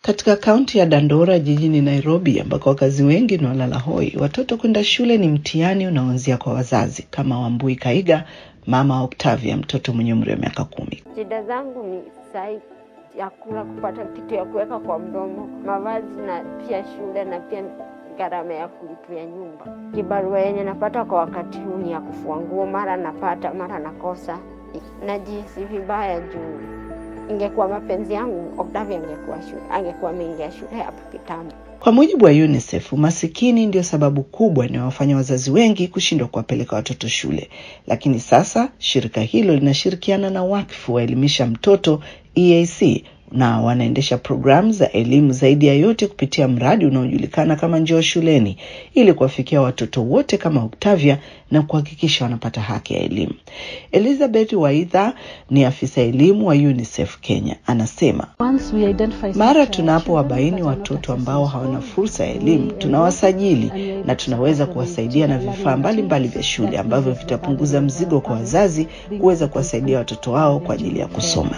Katika kaunti ya Dandora jijini Nairobi, ambako wakazi wengi ni walala hoi, watoto kwenda shule ni mtihani unaoanzia kwa wazazi, kama Wambui Kaiga, mama Octavia, mtoto mwenye umri wa miaka kumi. Shida zangu ni sai ya kula, kupata kitu ya kuweka kwa mdomo, mavazi na pia shule na pia gharama ya kulipia nyumba. Kibarua yenye napata kwa wakati huu ni ya kufua nguo, mara napata mara nakosa. Najihisi vibaya juu ingekuwa mapenzi yangu Octavia angekuwa shule, angekuwa ameingia shule hapa kitambo. Kwa mujibu wa UNICEF, umasikini ndio sababu kubwa inayowafanya wazazi wengi kushindwa kuwapeleka watoto shule, lakini sasa shirika hilo linashirikiana na wakfu wa Elimisha Mtoto EAC na wanaendesha programu za elimu zaidi ya yote kupitia mradi unaojulikana kama Njoo Shuleni ili kuwafikia watoto wote kama Octavia na kuhakikisha wanapata haki ya elimu. Elizabeth Waidha ni afisa elimu wa UNICEF Kenya, anasema mara tunapowabaini watoto ambao hawana fursa ya elimu, tunawasajili na tunaweza kuwasaidia na vifaa mbalimbali vya shule ambavyo vitapunguza mzigo kwa wazazi kuweza kuwasaidia watoto wao kwa ajili ya kusoma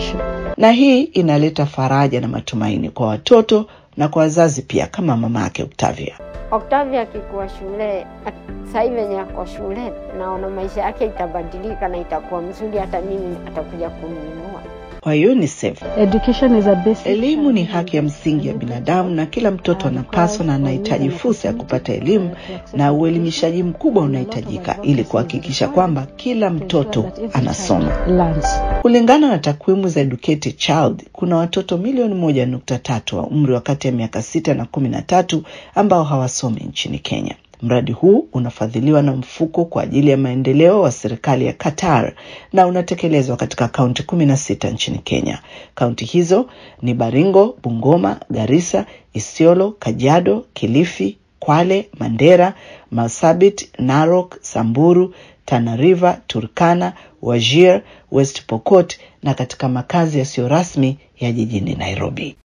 na hii inaleta faraja na matumaini kwa watoto na kwa wazazi pia, kama mama yake Octavia. Octavia akikuwa shule sasa hivi venye ako shule, naona maisha yake itabadilika na itakuwa mzuri, hata mimi atakuja kuninunua. Kwa UNICEF, Education is a basic elimu ni haki ya msingi ya binadamu na kila mtoto anapaswa na anahitaji fursa ya kupata elimu, na uelimishaji mkubwa unahitajika ili kuhakikisha kwamba kila mtoto anasoma. lands. Kulingana na takwimu za Educate Child, kuna watoto milioni moja nukta tatu wa umri wa kati ya miaka sita na kumi na tatu ambao hawasomi nchini Kenya. Mradi huu unafadhiliwa na mfuko kwa ajili ya maendeleo wa serikali ya Qatar na unatekelezwa katika kaunti kumi na sita nchini Kenya. Kaunti hizo ni Baringo, Bungoma, Garissa, Isiolo, Kajiado, Kilifi, Kwale, Mandera, Marsabit, Narok, Samburu, Tana River, Turkana, Wajir, West Pokot na katika makazi yasiyo rasmi ya jijini Nairobi.